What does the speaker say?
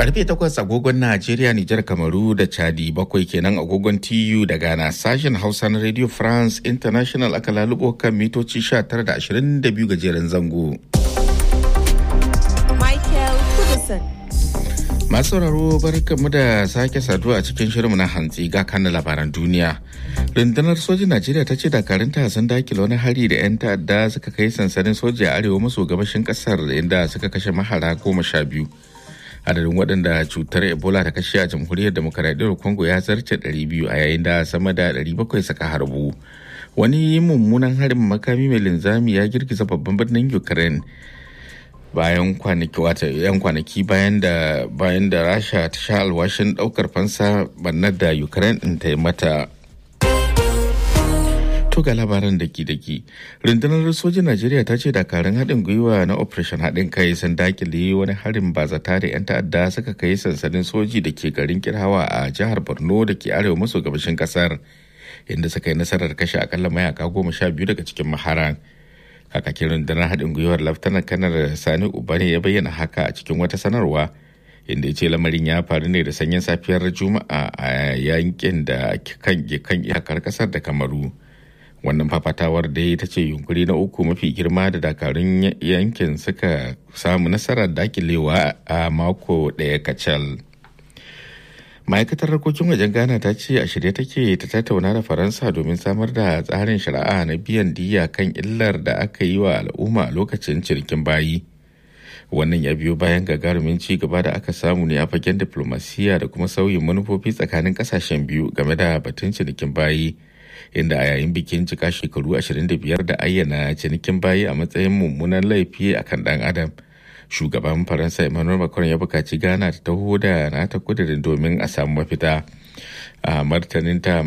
Karfe takwas agogon Najeriya, Nijar, Kamaru da Chadi bakwai kenan agogon TU da Ghana sashen Hausa na Radio France International aka lalubo kan mitoci 19 da 22 gajeren zango. Michael Kudison. Masu sauraro barkanmu da sake saduwa a cikin shirinmu na hantsi ga kan labaran duniya. Rundunar sojin Najeriya ta ce dakarunta sun dakile wani hari da 'yan ta'adda suka kai sansanin soja a arewa maso gabashin kasar inda suka kashe mahara goma sha biyu. Adadin waɗanda cutar Ebola ta kashe a jamhuriyar demokaradiyyar Congo ya zarce 200 a yayin da sama da 700 suka harbu. Wani mummunan harin makami mai linzami ya girgiza babban birnin Ukraine. bayan kwanaki wata yan kwanaki bayan da bayan da rasha ta sha alwashin daukar fansa bannar da ukraine din ta yi mata to ga labaran daki daki rundunar sojin najeriya ta ce dakarun haɗin gwiwa na operation haɗin kai sun dakile wani harin bazata da 'yan ta'adda suka kai sansanin soji da ke garin kirhawa a jihar borno da ke arewa maso gabashin kasar inda suka yi nasarar kashe akalla mayaka goma sha biyu daga cikin maharan kakakin rundunar haɗin gwiwar laftanar kanar sani ubane ya bayyana haka a cikin wata sanarwa inda ya ce lamarin ya faru ne da sanyin safiyar juma'a a yankin da kan kan iyakar kasar da kamaru wannan fafatawar da ta ce yunkuri na uku mafi girma da dakarun yankin suka samu nasarar dakilewa a mako ɗaya kacal. ma'aikatar harkokin wajen ghana ta ce a shirye take ta tattauna da faransa domin samar da tsarin shari'a na biyan diya kan illar da aka yi wa al'umma a lokacin cinikin bayi wannan ya biyo bayan gagarumin ci gaba da aka samu ne a fagen diplomasiya da kuma sauyin manufofi tsakanin kasashen biyu game da batun cinikin bayi inda a yayin bikin cika shekaru 25 da ayyana cinikin bayi a matsayin mummunan laifi akan dan adam shugaban faransa emmanuel macron ya bukaci ghana ta taho da nata kudirin domin a samu mafita a martaninta